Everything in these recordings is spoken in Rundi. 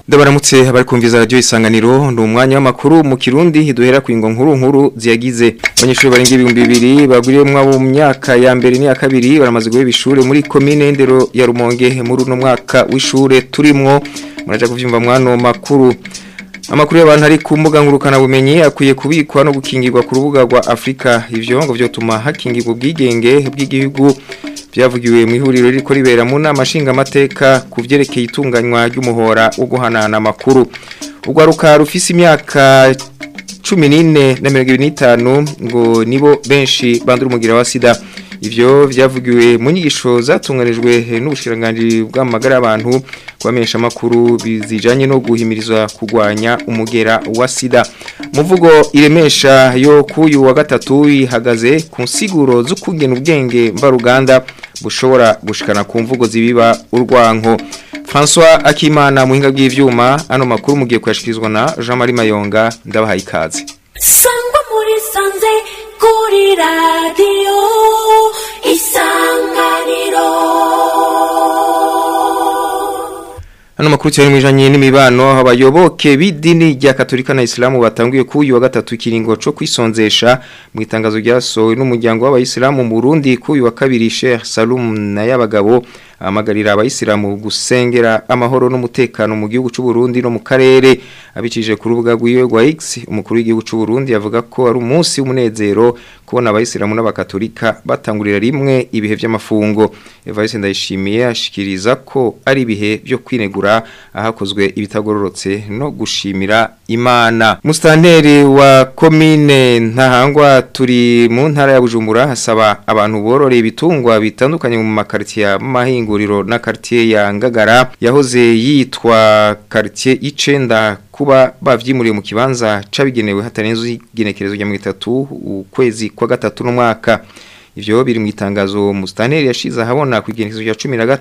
Ndabaramutse abari kumviza radio isanganiro ndi umwanya w'amakuru mu Kirundi duhera ku ingo nkuru nkuru ziyagize abanyeshuri barenga ibihumbi bibiri bagwiriyemwo mu myaka ya mbere n'iya kabiri baramaze guheba ishure muri commune Ndero ya Rumonge muri uno mwaka w'ishure turimwo muraja kuvyumva mwano makuru Amakuru y'abantu ari ku mbuga ngurukana bumenyi akwiye kubikwa no gukingirwa ku rubuga rwa Afrika ivyo ngo vyotuma hakingirwa ubwigenge bw'igihugu byavugiwe mu ihuriro riko ribera mu nama nshingamateka ku vyerekeye itunganywa ry'umuhora wo guhanana amakuru urwaruka rufise imyaka cumi n'ine na mirongo ibiri n'itanu ngo nibo benshi bandura umugira wa sida ivyo vyavugiwe mu nyigisho zatunganijwe n'ubushikiranganji bw'amagara y'abantu kubamenyesha amakuru bizijanye no guhimirizwa kugwanya umugera wa sida muvugo iremesha yo kuyu wa gatatu ihagaze ku nsiguro z'ukugena ubwenge mvaruganda bushobora gushikana ku mvugo zibiba urwanko François Akimana muhinga bw'ivyuma ano makuru mugiye kuyashikirizwa na Jean Marie Mayonga ndabahaye ikaze sangwa muri sanze kuri radiyo isanganiro Hano makuru cyane mwijanye n'imibano abayoboke b'idini rya Katolika na Islamu batanguye ku uyu wa gatatu kiringo cyo kwisonzesha mu itangazo ryasohowe n'umuryango w'abayisilamu mu Burundi ku uyu wa kabiri Sheikh Salum na y'abagabo amagarira abayisilamu gusengera amahoro n'umutekano mu gihugu cy'u Burundi no mu karere abicije ku rubuga rw'iwe rwa X umukuru w'igihugu cy'u Burundi yavuga ko ari umunsi w'umunezero kubona abayisilamu n'abakatolika batangurira rimwe ibihe by'amafungo Evariste Ndayishimiye ashikiriza ko ari ibihe byo kwinegura ahakozwe ibitagororotse no gushimira Imana Mustanteri wa commune Ntahangwa turi mu ntara ya Bujumbura hasaba abantu bororeye ibitungwa bitandukanye mu makartier mahinguriro na quartier ya Ngagara yahoze yitwa quartier icenda kuba bavyimuriye mu kibanza cabigenewe hatarenze igenekerezo rya 3 ukwezi kwa gatatu no mwaka ivyo biri mu itangazo Mustaneri yashize ahabona ku igenekerezo rya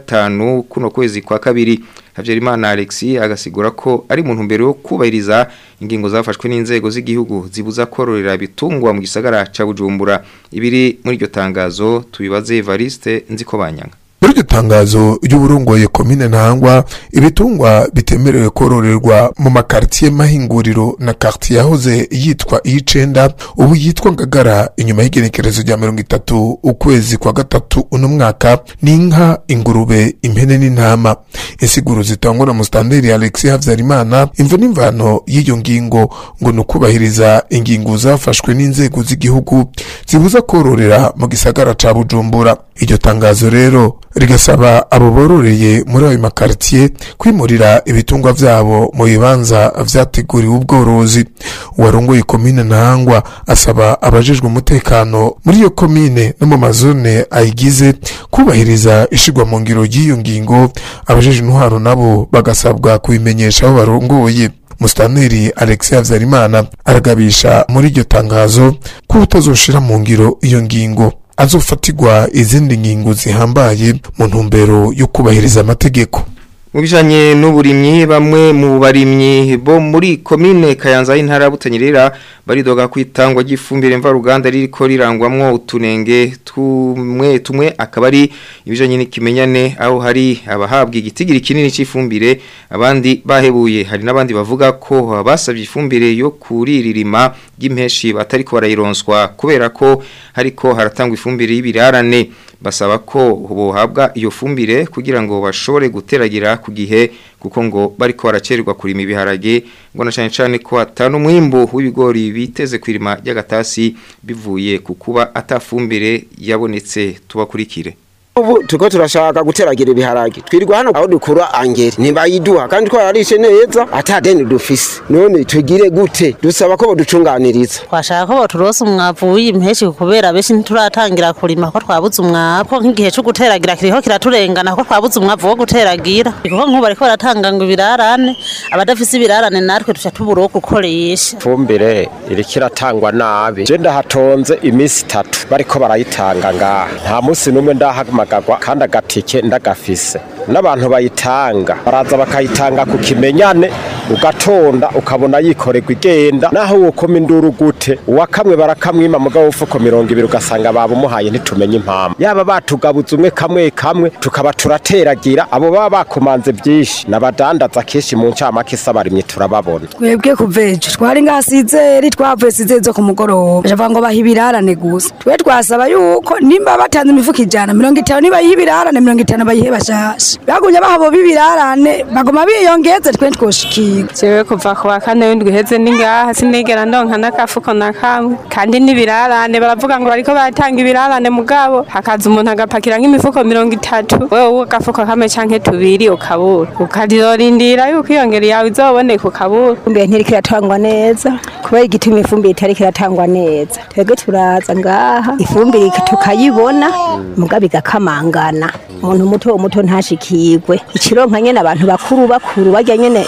15 kuno kwezi kwa kabiri Havyerimana Alexis agasigura ko ari mu ntumbero yo kubahiriza ingingo zafashwe n'inzego z'igihugu zibuza kororera ibitungwa mu gisagara ca Bujumbura ibiri muri iryo tangazo tubibaze Evariste nziko banyanga muri iryo tangazo ry'uburongoye komine ntangwa ibitungwa bitemerewe kororerwa mu makartier mahinguriro na quartier yahoze yitwa iyicenda ubu yitwa ngagara inyuma y'igenekerezo rya mirongo itatu ukwezi kwa gatatu uno mwaka ni inka ingurube impene n'intama insiguro zitangwa na mustanderi alexis havyarimana imvo n'imvano y'iyo ngingo ngo ni ukubahiriza ingingo zafashwe n'inzego z'igihugu zibuza kororera mu gisagara ca bujumbura iryo tangazo rero rigasaba abo bororeye muri ayo makartier kwimurira ibitungwa vyabo mu bibanza vyateguriwe ubworozi uwarongoye komine ntahangwa asaba abajejwe umutekano muri iyo komine no mu mazone ayigize kubahiriza ishigwa mu ngiro ry'iyo ngingo abajejwe intwaro nabo bagasabwa kubimenyesha aho barongoye Mustaneri Alexis Havyarimana aragabisha muri iryo tangazo ko utazoshira mu ngiro iyo ngingo azofatirwa izindi ngingo zihambaye mu ntumbero yo kubahiriza amategeko mu bijanye n'uburimyi bamwe mu barimyi bo muri komine Kayanza y'intara butanyerera baridoga kwitangwa ry'ifumbire mvaruganda ririko rirangwamwo utunenge tumwe tumwe akaba ari ibijanye n'ikimenyane aho hari abahabwa igitigiri kinini c'ifumbire abandi bahebuye hari n'abandi bavuga ko basavye ifumbire yo kuriririma ry'impeshi batariko barayironswa kubera ko hariko haratangwa ifumbire y'ibirarane basaba ko bohabwa iyo fumbire kugira ngo bashobore guteragira ku gihe kuko ngo bariko baracererwa kurima ibiharage ngo na cyane cyane ko atanu mwimbo w'ibigori biteze kwirima ry'agatasi bivuye ku kuba atafumbire yabonetse tubakurikire ubu turiko turashaka guteragira ibiharage twirirwa hano aho dukura angeri ntibayiduha kandi twararishe neza ata deni dufise none tugire gute dusaba ko boducunganiriza twashaka ko boturosa umwavu w'impeshi kubera benshi ntituratangira kurima ko twabuze umwavu ko nk'igihe co guteragira kiriho kiraturengana ko twabuze umwavu wo guteragira kuko nk'ubu bariko baratanga ngo ibirarane abadafise ibirarane natwe tuca tubura uwo gukoresha ifumbire iriko iratangwa nabi je ndahatonze iminsi itatu bariko barayitanga ngaha nta munsi n'umwe ndahaguma guhamagagwa kandi agatike ndagafise n'abantu bayitanga baraza bakayitanga ku kimenyane ugatonda ukabona yikorerwa igenda naho wokoma induru gute uwakamwe barakamwima mugabo ufuko mirongo ibiri ugasanga babumuhaye ntitumenye impamvu yaba batugabuza umwe kamwe kamwe tukaba turateragira abo baba bakomanze byinshi n'abadandaza kenshi mu ncamake isabarimye turababona twebwe kuva ejo twari ngaha sizeri twavuye sizeri zo ku mugoroba bavuga ngo baha ibirarane gusa twe twasaba yuko nimba batanze imifuka ijana mirongo itanu nibayiha ibirarane mirongo itanu bayihe bashasha bagumye bahabo b'ibirarane baguma biyongeze twe twoshikirwa jewe kuva ku wa kane w'indwi uheze ni ngaha sinigera ndonka n'agafuko na kamwe kandi n'ibirarane baravuga ngo bariko baratanga ibirarane mugabo hakaza umuntu agapakira nk'imifuko mirongo itatu wewe uwo agafuko kamwe canke tubiri ukabura ukazorindira yuko iyo ngeri yawe izoboneka ukabura ifumbire ntiriko iratangwa neza kubera igituma ifumbire itariko iratangwa neza twebwe turaza ngaha ifumbire tukayibona mugabo igakamangana umuntu muto muto ntashikirwe ikironka nyene abantu bakuru bakuru barya nyene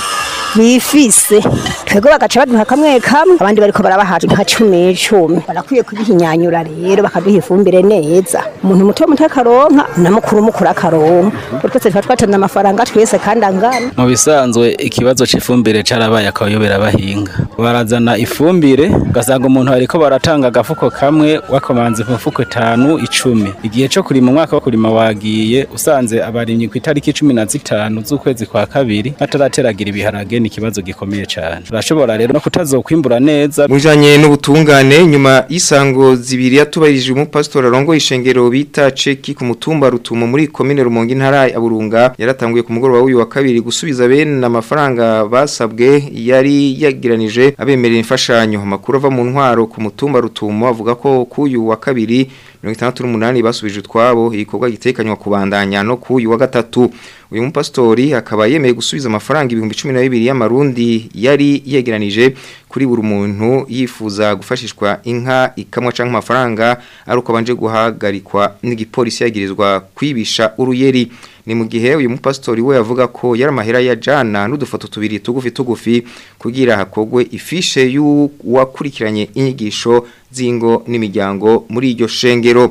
bifise twebwe bagaca baduha kamwe kamwe abandi bariko barabaha nka cumi cumi barakwiye kubihinyanyura rero bakaduha ifumbire neza umuntu muto muto akaronka na mukuru mukuru akaronka kuko twese tuba twatanze amafaranga twese kandi angana mu bisanzwe ikibazo c'ifumbire carabaye akayobera abahinga barazana ifumbire ugasanga umuntu ariko baratanga agafuko kamwe wakomanze ku mifuko itanu icumi igihe co kurima umwaka wo kurima wagiye usanze abarimyi ku itariki cumi na zitanu z'ukwezi kwa kabiri batarateragira ibiharage ni ikibazo gikomeye cyane urashobora rero no kutazokwimbura neza mujanye n'ubutungane nyuma y'isango zibiri yatubahirije umupasitori arongo ishengero bita ceki ku mutumba rutumo muri komine rumonge intara ya burunga yaratanguye ku mugoroba w'uyu wa kabiri gusubiza bene amafaranga basabwe yari yagiranije abemerera imfashanyo amakuru ava mu ntwaro ku mutumba rutumo avuga ko kuyu wa kabiri mirongo itandatu n'umunani basubije utwabo igikorwa gitekanywa kubandanya no kuyu wa gatatu uyu mupasitori akaba yemeye gusubiza amafaranga ibihumbi cumi na bibiri y'amarundi yari yegeranije kuri buri muntu yifuza gufashishwa inka ikamwa canke amafaranga ari uko abanje guhagarikwa n'igipolisi yagirizwa kwibisha uruyeri ni mu gihe uyu mupasitori we yavuga ko yari amahera ya jana n'udufoto tubiri tugufi tugufi kugira hakogwe ifishe y'uwakurikiranye inyigisho z'ingo n'imiryango muri iryo shengero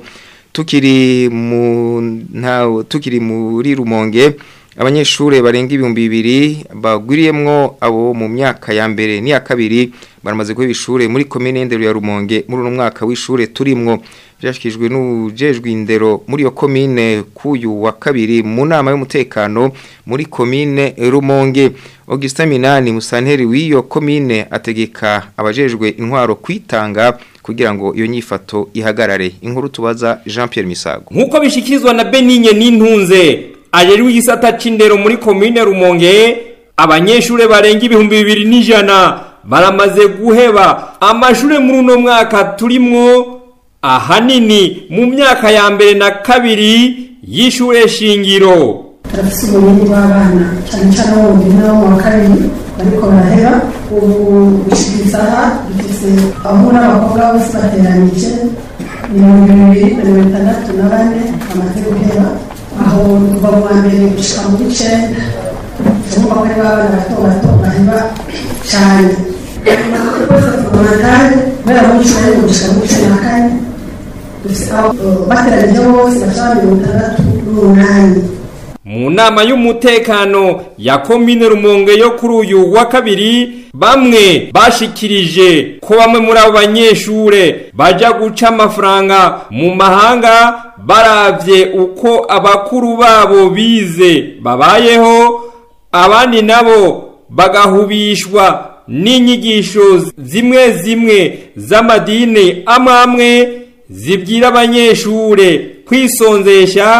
tukiri mu nta tukiri muri rumonge abanyeshuri barenga ibihumbi bibiri bagwiriyemwo abo mu myaka ya mbere n'iya kabiri baramaze guha ibishure muri komine ndero ya rumonge muri uno mwaka w'ishure turimwo byashikijwe n'ujejwe indero muri iyo komine kuyu wa kabiri mu nama y'umutekano muri komine rumonge Augustin Minani musanteri w'iyo komine ategeka abajejwe intwaro kwitanga kugira ngo iyo nyifato ihagarare inkuru tubaza Jean Pierre Misago nkuko bishikirizwa na Benigne n'intunze ajejwe igisata c'indero muri komine Rumonge abanyeshure barenga ibihumbi bibiri n'ijana baramaze guheba amashure muri uno mwaka turimwo ahanini mu myaka ya mbere na kabiri y'ishure shingiro turafise ubumenyi bw'abana cyane cyane abo mu ntara mu wa kabiri bariko baraheba ubu gushikiriza aha dufise abahungu n'abakobwa bose bateranije mirongo ibiri na mirongo itandatu na bane bamaze guheba aho kuva mu wa mbere gushika mu w'icenda turumva ko ari b'abana bato bato baheba cyane rwose tuguma kandi kubera mu w'icumi gushika mu w'icumi na kane dufise aho bateranije bose bashaka mirongo itandatu n'umunani mu nama y'umutekano ya komine rumonge yo kuri uyu wa kabiri bamwe bashikirije ko bamwe muri abo banyeshure baja guca amafaranga mu mahanga baravye uko abakuru babo bize babayeho abandi nabo bagahubishwa n'inyigisho zimwe zimwe z'amadini amwe amwe zibwira abanyeshure kwisonzesha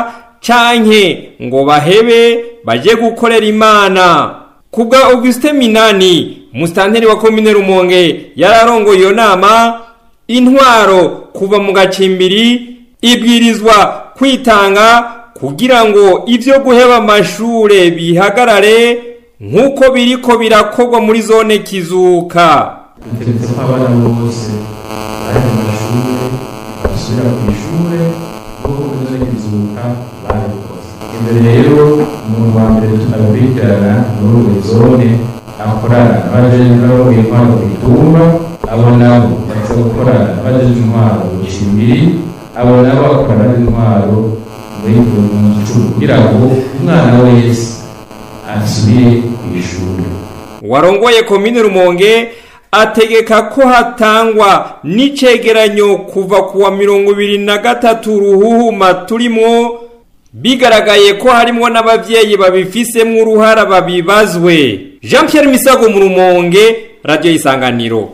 canke ngo bahebe baje gukorera imana kubwa Auguste Minani mustanteri wa komine Rumonge yararongoye iyo nama intwaro kuva mu gacimbiri ibwirizwa kwitanga kugira ngo ivyo guheba amashure bihagarare nk'uko biriko birakorwa muri zone kizuka ndetse abana bose bari mu mashure basubira ku ishure kuko muri zone kizuka barabikoze imbere rero umuntu wa mbere tunakurikirana muri buri zone akorana n'abajeje n'abo intwaro ku itumba abo nabo baza gukorana n'abajeje intwaro ku cimbiri abo nabo bakorana n'intwaro muri mu gicumbi kugira ngo umwana wese asubire ku ishuri warongoye komine rumonge ategeka ko hatangwa n'icegeranyo kuva kuwa mirongo ibiri na gatatu ruhuhuma turimo bigaragaye ko harimo n'abavyeyi babifisemwo uruhara babibazwe jean pierre misago mu rumonge radiyo isanganiro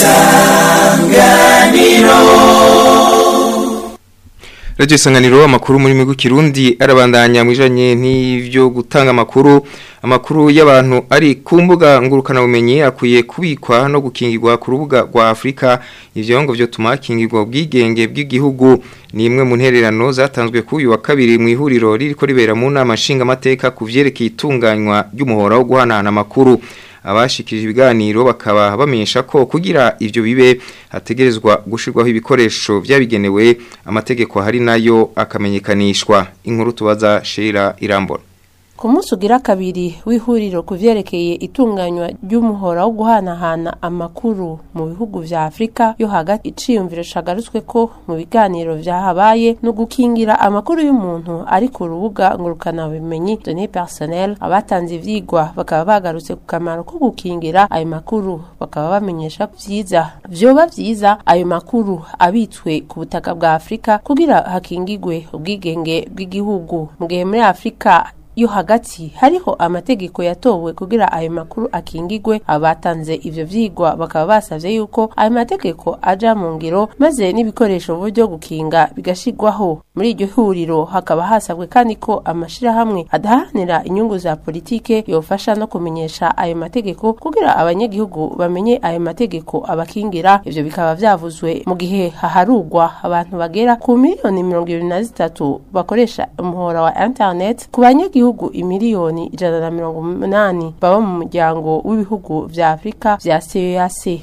Radio Isanganiro amakuru muri migu kirundi arabandanya mwijanye n'ivyo gutanga amakuru amakuru y'abantu ari ku mbuga ngurukana bumenyi akwiye kubikwa no gukingirwa ku rubuga rwa Afrika ivyo ngo byo tumakingirwa ubwigenge bw'igihugu ni imwe mu ntererano zatanzwe ku uyu wa kabiri mu ihuriro ririko ribera mu nama nshinga amateka ku vyerekeye itunganywa ry'umuhora wo guhanahana amakuru abashikije ibiganiro bakaba bamenyesha ko kugira ivyo bibe hategerezwa gushirwaho ibikoresho byabigenewe amategeko hari nayo akamenyekanishwa inkuru tubaza Sheila Irambona ku munsi ugira kabiri w'ihuriro ku vyerekeye itunganywa ry'umuhora wo guhanahana amakuru mu bihugu vya afurika yo hagati iciyumviro cagarutswe ko mu biganiro vyahabaye no gukingira amakuru y'umuntu ari ku rubuga ngurukanabumenyi données personnel abatanze ivyigwa bakaba bagarutse ku kamaro ko gukingira ayo makuru bakaba bamenyesha vyiza vyoba vyiza ayo makuru abitswe ku butaka bwa afurika kugira hakingigwe ubwigenge bw'igihugu mu gihe muri afurika yo hagati hariho amategeko yatowe kugira ayo makuru akingigwe abatanze ivyo vyigwa bakaba basavye yuko ayo mategeko aja mu ngiro maze n'ibikoresho buryo gukinga bigashirwaho muri iryo huriro hakaba hasabwe kandi ko amashirahamwe adaharanira inyungu za politike yofasha no kumenyesha ayo mategeko kugira abanyagihugu bamenye ayo mategeko abakingira ivyo bikaba vyavuzwe mu gihe haharugwa abantu bagera ku miliyoni mirongo ibiri na zitatu bakoresha umuhora wa internet ku banyagihugu ibihugu imiliyoni ijana na mirongo umunani baba mu muryango w'ibihugu vya Afrika vya CEAC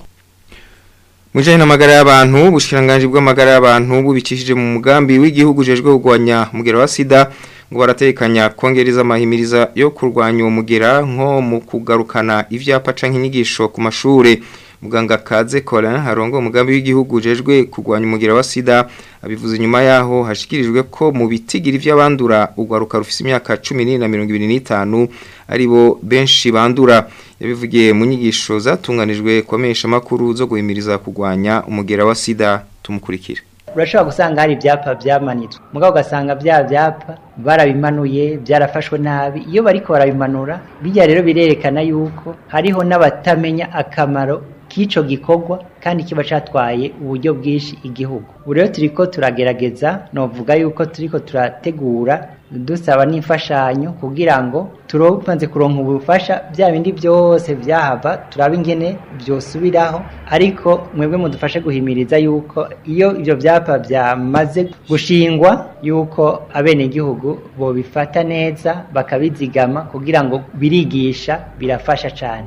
Mujanye n'amagara y'abantu ubushikiranganje bw'amagara y'abantu bubikishije mu mugambi w'igihugu jejwe kugwanya mugera wa sida ngo baratekanya kongereza amahimiriza yo kurwanya uwo mugera nko mu kugarukana ivyapa canke inyigisho ku mashure muganga Kaze Colin harongo umugambi w'igihugu jejwe kugwanya umugera wa sida abivuze nyuma yaho hashikirijwe ko mu bitigiri vy'abandura ugwaruka rufise imyaka 10 na 25 aribo benshi bandura yabivugiye mu nyigisho zatunganijwe kwamesha makuru zo guhimiriza kugwanya umugera wa sida tumukurikira urashobora gusanga hari ibyapa byamanitswe mugabo ugasanga bya byapa barabimanuye byarafashwe nabi iyo bariko barabimanura bijya rero birerekana yuko hariho n'abatamenya akamaro k'ico gikorwa kandi kiba catwaye uburyo bwinshi igihugu ubu rero turiko turagerageza novuga yuko turiko turategura dusaba n'imfashanyo kugira ngo turobanze kuronka ubufasha bya bindi byose vyahava turaba ingene vyosubiraho ariko mwebwe mudufashe guhimiriza yuko iyo ivyo vyapa vyamaze gushingwa yuko abenegihugu bobifata neza bakabizigama kugira ngo birigisha birafasha cane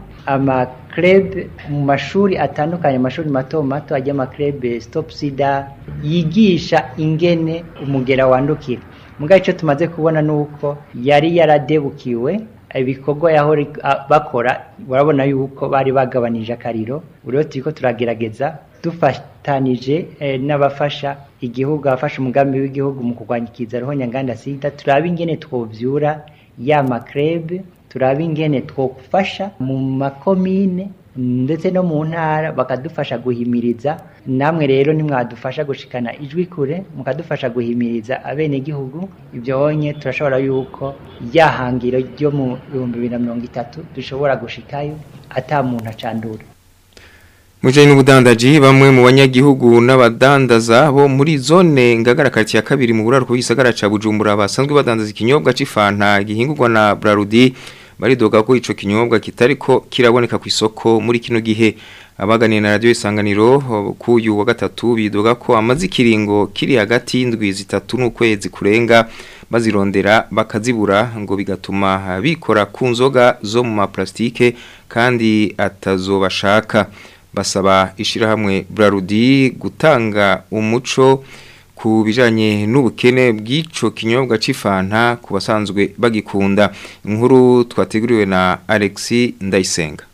amakrebe mu mashuri atandukanye amashuri mato mato ajya amakrebe stop sida yigisha ingene umugera wandukira mugabe icyo tumaze kubona ni uko yari yaradebukiwe ibikorwa yahora bakora urabona yuko bari bagabanije akariro rero turiko turagerageza dufatanije n'abafasha igihugu abafasha umugambi w'igihugu mu kurwanya ikiza roho nyanganda sida turabe ingene twovyura ya makrebe turabe ingene twofasha mu makomine ndetse no mu ntara bakadufasha guhimiriza namwe rero nimwadufasha gushikana ijwi kure mukadufasha guhimiriza abenegihugu ibyo bonye turashobora yuko ryahangiro ryo mu bihumbi bibiri na mirongo itatu dushobora gushikayo ata muntu acandura Mujanye n'ubudandaji bamwe mu banyagihugu n'abadandaza bo muri zone ngagara kati ya kabiri mu buraruko bw'isagara ca Bujumbura basanzwe badandaza ikinyobwa c'ifanta gihingurwa na Brarudi baridoga ko ico kinyobwa kitariko kiraboneka ku isoko muri kino gihe abaganiye na radio isanganiro kuyu wa gatatu bidoga ko amazi kiringo kiri hagati y'indwi zitatu n'ukwezi kurenga bazirondera bakazibura ngo bigatuma bikora ku nzoga zo mu maplastike kandi atazobashaka basaba ishirahamwe Brarudi gutanga umuco ku bijanye n'ubukene bw'ico kinyobwa c'ifanta ku basanzwe bagikunda inkuru twateguriwe na Alexi Ndayisenga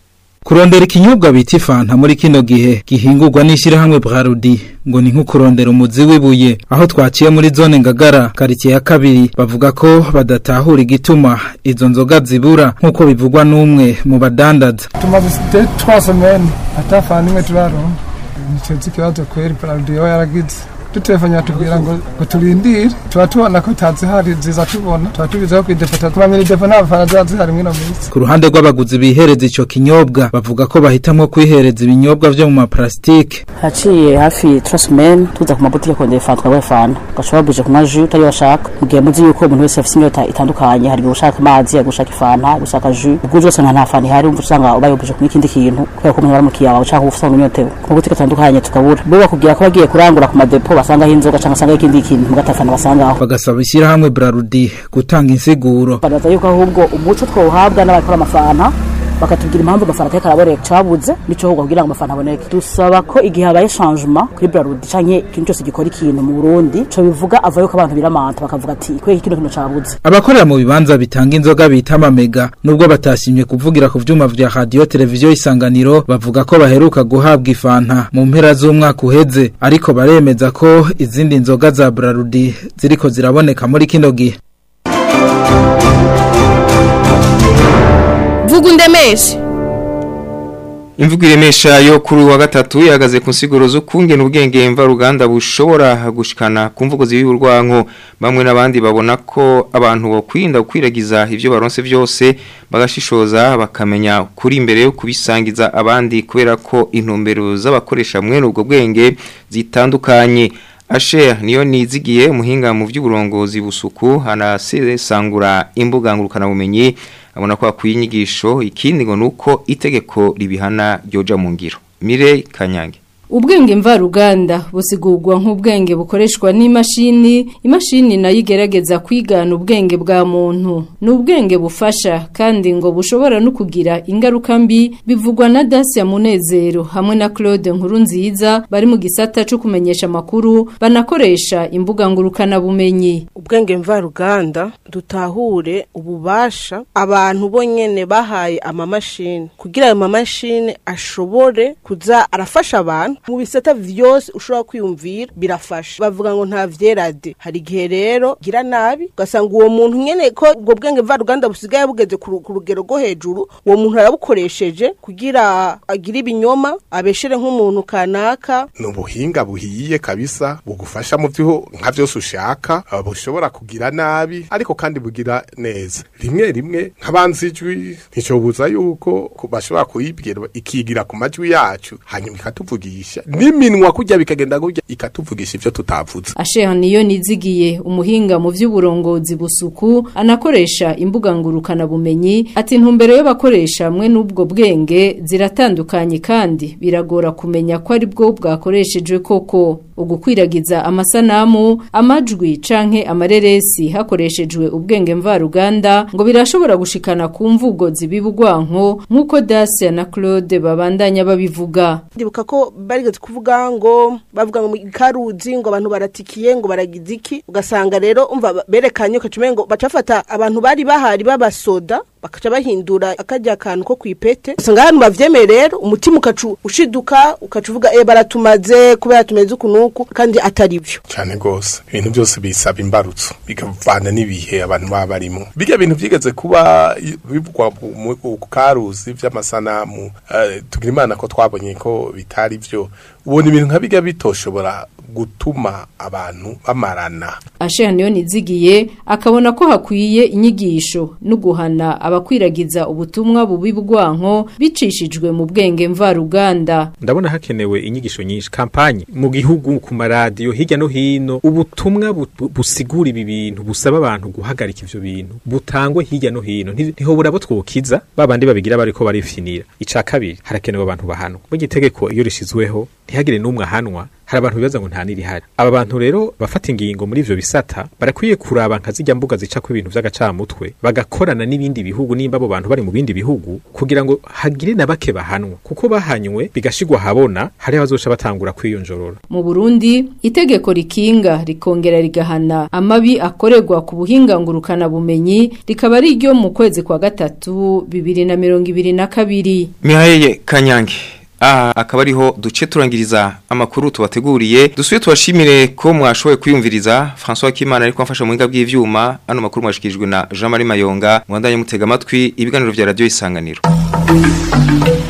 kurondera ikinyobwa bita ifanta muri kino gihe gihingurwa n'ishyirahamwe Brarudi ngo ni nko kurondera umuzi w'ibuye aho twaciye muri zone ngagara karitsiye ya kabiri bavuga ko badatahura igituma izo nzoga zibura nk'uko bivugwa n'umwe mu badandaza tumaze trois semaines atafana imwe turaronka nicyo ikibazo kweri paradiyo yaragize dutelefone yatubwira ngo ngo turindire tuba tubona ko tazihari ziza tubona tuba tubizeho kwidepota tumamira idepo nta bafana ziba zihari mwino minsi ku ruhande rw'abaguzi bihereza ico kinyobwa bavuga ko bahitamwo kwihereza ibinyobwa vyo mu maplastike haciye hafi trosmen tuza ku mabutike kongera ifanta twabaye fanta ugaca babuje kunywa jus utari washaka mu gihe muzi yuko umuntu wese afise inyota itandukanye hari gushaka amazi hari gushaka ifanta gushaka jus ubwo uje usanga nta fanta ihari umva usanga ubaye ubuje kunywa ikindi kintu kubera ko umuntu baramukiye wawe ushaka usanga unyotewe ku mabutike atandukanye tukabura bo bakubwira ko bagiye kurangura ku madepo basangaho inzoga cyangwa basangaho ikindi kintu mugatafana basangaho bagasaba ishyirahamwe Brarudi gutanga insiguro baraza yuko ahubwo umuco twawuhabwa n'abakora amafanta bakatubwira impamvu amafanta atari karaboneka cabuze nico ahubwo kugira ngo amafanta aboneke dusaba ko igihe habaye changement kuri Brarudi canke ikintu cyose gikora ikintu mu Burundi co bivuga avayo ko abantu biramanta bakavuga ati kwe kino kintu cabuze abakorera mu bibanza bitanga inzoga bita amamega nubwo batashimye kuvugira ku vyuma vya radio televiziyo isanganiro bavuga ko baheruka guhabwa ifanta mu mpera z'umwaka uheze ariko baremeza ko izindi nzoga za Brarudi ziriko ziraboneka muri kino gihe vuga undemeshe Imvugo iremesha yo kuri wa gatatu yagaze ku nsiguro zo kungena ubwenge mva ruganda bushobora gushikana ku mvugo z'ibiburwanko bamwe n'abandi babona ko abantu bo kwirinda kwiragiza ivyo baronse byose bagashishoza bakamenya kuri imbere yo kubisangiza abandi kubera ko intumbero z'abakoresha mwene ubwo bwenge zitandukanye Asher niyo nizigiye muhinga mu by'uburongozi busuku hanasesangura imbuga ngurukana bumenyi abona ko akwiye inyigisho ikindi ngo nuko itegeko ribihana ryoja mu ngiro Mire Kanyange Ubwenge mvaruganda busigurwa nk'ubwenge bukoreshwa n'imashini, imashini nayo igerageza kwigana ubwenge bwa muntu. Ni ubwenge bufasha kandi ngo bushobora no kugira ingaruka mbi bivugwa na Dacia Munezero hamwe na Claude Nkurunziza bari mu gisata cyo kumenyesha makuru banakoresha imbuga ngurukana bumenyi. Ubwenge mvaruganda dutahure ububasha abantu bonyene bahaye amamashini kugira ayo mamashini ashobore kuza arafasha abantu mu bisata vyose ushobora kwiyumvira birafasha bavuga ngo nta vyerade hari igihe rero gira nabi ugasanga uwo muntu nyene ko ubwo bwenge mvaruganda busigaye bugeze ku ku rugero rwo hejuru uwo muntu arabukoresheje kugira agire ibinyoma abeshere nk'umuntu kanaka ni ubuhinga buhiye kabisa bugufasha mu byo nka byose ushaka uh, bushobora kugira nabi ariko kandi bugira neza rimwe rimwe nk'abanzi ijwi nticobuza yuko ku- bashobora kuyibwira ikigira ku majwi yacu hanyuma ikatuvugisha n'iminwa kujya bikagenda gutya ikatuvugisha ivyo tutavuze Asheha niyo nizigiye umuhinga mu vy'uburongozi busuku anakoresha imbuga ngurukana bumenyi ati intumbero y'abakoresha hamwe n'ubwo bwenge ziratandukanye kandi biragora kumenya ko ari bwo bwakoreshejwe koko ugukwiragiza amasanamu amajwi canke amareresi hakoreshejwe ubwenge mvaruganda ngo birashobora gushikana ku mvugo zibibugwanko nk'uko Dacia na Claude babandanya babivuga ndibuka ko barigeze kuvuga ngo bavuga ngo mu karuzi ngo abantu baratikiye ngo baragize iki ugasanga rero umva berekanye ukacume ngo bacafata abantu bari bahari b'abasoda bakaca bahindura akajya akantu ko kwipete usanga hano bavyemeye rero umutima ukacu ushiduka ukaca uvuga eh baratumaze kubera tumeze uku nuku kandi atari byo cyane rwose ibintu byose bisaba imbarutso bikavana n'ibihe abantu baba barimo bijya bintu byigeze kuba i- bivugwa mu- mu ku karuzi by'amasanamu eh, tugira imana ko twabonye ko bitari byo ubona ibintu nka bijya bitoshobora gutuma abantu bamarana Asheha niyo nizigiye akabona ko hakwiye inyigisho no guhana abakwiragiza ubutumwa bubi bwanko bicishijwe mu bwenge mvaruganda ndabona hakenewe inyigisho nyinshi kampanye mu gihugu ku maradiyo hirya no hino ubutumwa bu- bu- busigura ibi bintu busaba abantu guhagarika ivyo bintu butangwe hirya no hino Nti- ntihobora abo twokiza babandi babigira bariko barifinira ica kabiri harakenewe abantu bahanwa mu gitegeko iyo rishizweho ntihagire n'umwe ahanwa hari abantu bibaza ngo nta nirihari aba bantu rero bafata ingingo muri ivyo bisata barakwiye kuraba nka zijya mbuga zica ku ibintu vy'agacamutwe bagakorana n'ibindi bihugu nimba abo bantu bari mu bindi bihugu kugira ngo hagire na bake bahanwa kuko bahanywe bigashigwa habona hari abazoca batangura kwiyonjorora mu Burundi itegeko rikinga rikongera rigahana amabi akorerwa ku buhinga ngurukana bumenyi rikaba ari ryo mu kwezi kwa gatatu bibiri na mirongo ibiri na kabiri Mihaye Kanyange aha akaba ariho duce turangiriza amakuru tubateguriye dusuye tubashimire ko mwashoboye kwiyumviriza François Kimana ariko amfasha mu buhinga bw'ivyuma ano makuru mwashikirijwe na Jean Marie Mayonga mwandanye mutega amatwi ibiganiro vya radio isanganiro